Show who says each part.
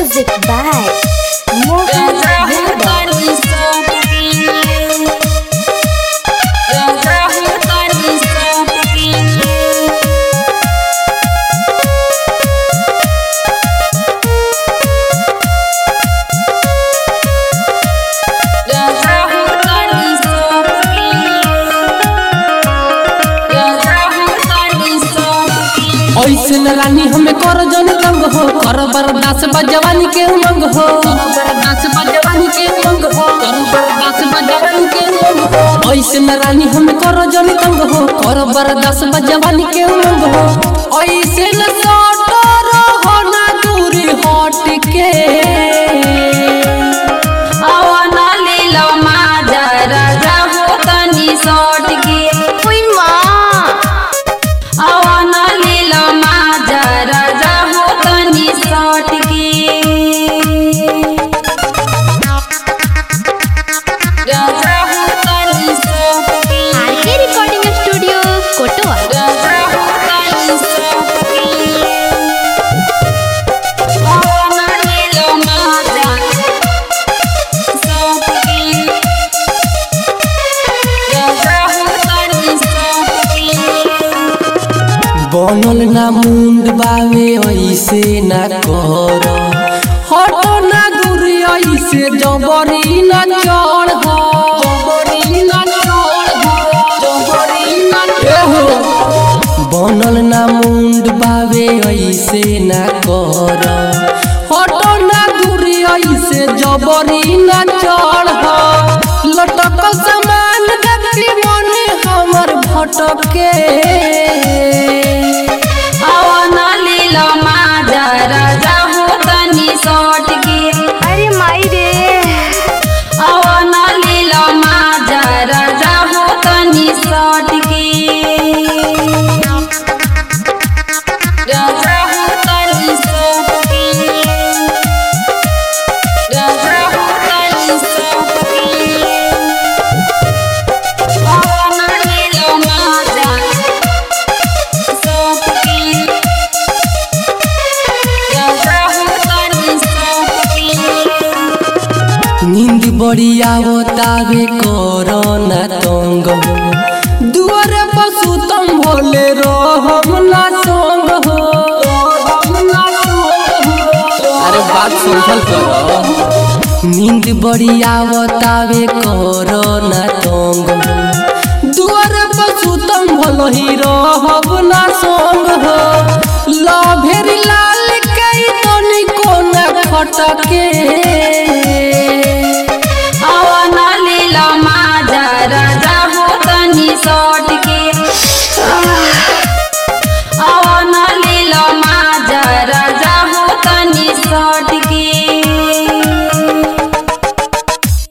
Speaker 1: Music by Mohan Yadav.
Speaker 2: ऐसे न रानी हमें कर जन तंग हो कर बर्दाश्त बजवानी के उमंग हो कर बर्दाश्त बजवानी के उमंग हो कर बर्दाश्त बजवानी के उमंग हो ऐसे न रानी हमें कर जन तंग हो कर बर्दाश्त बजवानी के उमंग हो ऐसे न सटो रहो ना दूरी हट के
Speaker 1: Uy, ma! RK recording studio Kotwa
Speaker 2: बनल ना मुंड बावे ऐसे ना कर हटो ना दूरी ऐसे जबरी ना चढ़ जबरी ना चढ़ जबरी ना चढ़ बनल ना मुंड बावे ऐसे ना कर हटो ना दूरी ऐसे जबरी ना चढ़ लटक समान देखी मन हमर भटके
Speaker 1: अरे माई रे
Speaker 2: नींद बड़ी आवतावे कोरोना तंग हो दुआरे पशु तुम भोले रहम ना संग हो अरे बात समझल करो नींद बड़ी आवतावे कोरोना तंग हो दुआरे पशु तुम भोलो ही रहब ना संग हो लभेरी लाल कई तनी कोना खटके